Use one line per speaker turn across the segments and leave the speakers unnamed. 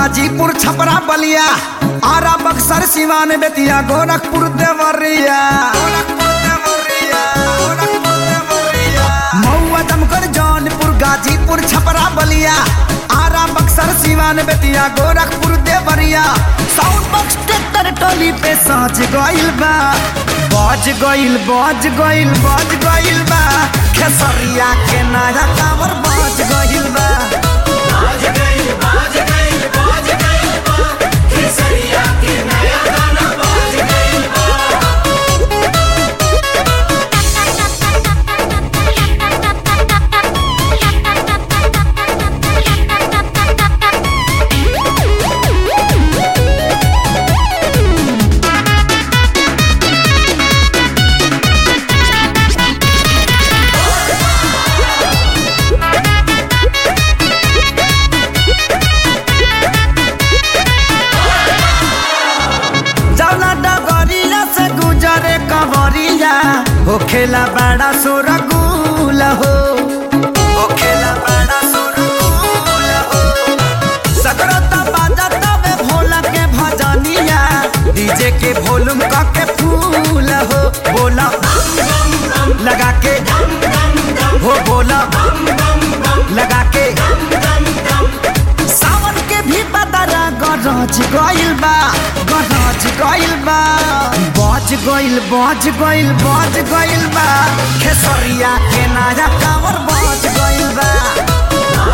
गाजीपुर छपरा बलिया आरा बक्सर सिवान बेतिया गोरखपुर देवरिया महुआ दमकल Jaunpur Ghazipur Chhapra Ballia Ara Buxar Siwan Bettiah Gorakhpur Deoria sound box tractor टोली पे साँच गइल बा बज गइल बज गइल बज गइल बा खेसरिया के नया कावर बज गइल बा जौना डगरिया से गुजरे कवरिया हो खेला बड़ा सुरगुल हो हो खेला बड़ा सुरगुल हो सकरता बाजा तबे भोला के भजनिया डीजे के वॉल्यूम क के फूल हो बोला लगा के हो बोला लगा के सावन के भी बदरा गरज गइल बा गरज गइल बा बज गइल बज गइल बज गइल बा खेसरिया के नया कावर बज गइल बा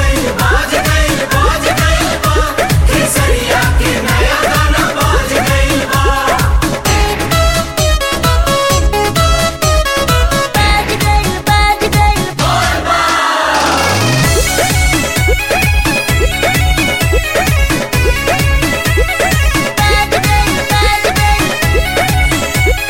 बाज गइल बाज गइल बाज गइल बाज गइल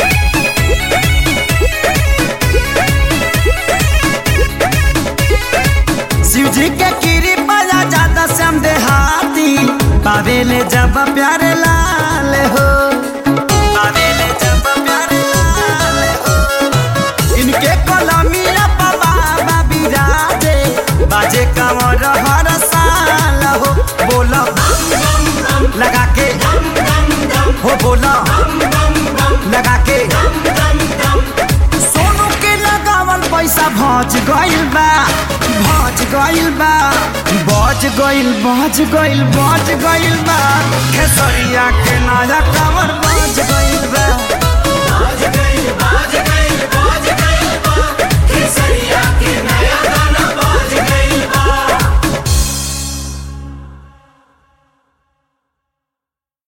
शिव जी के गिरी बजा ज्यादा श्याम देहाती पावेले जब प्यारे लाल हो पावेले जब प्यारे लाल हो इनके कलमिया बाबा बिराजे बाजे कंवर हर साल हो बोलो लगा के हो बोलो लगा के सोनू के लगावल पैसा भज गइल बा भज गइल बा बज गइल बज गइल बज गइल बा खेसरिया के नया कावर बज गइल बा
बाज गइल बाज गइल बाज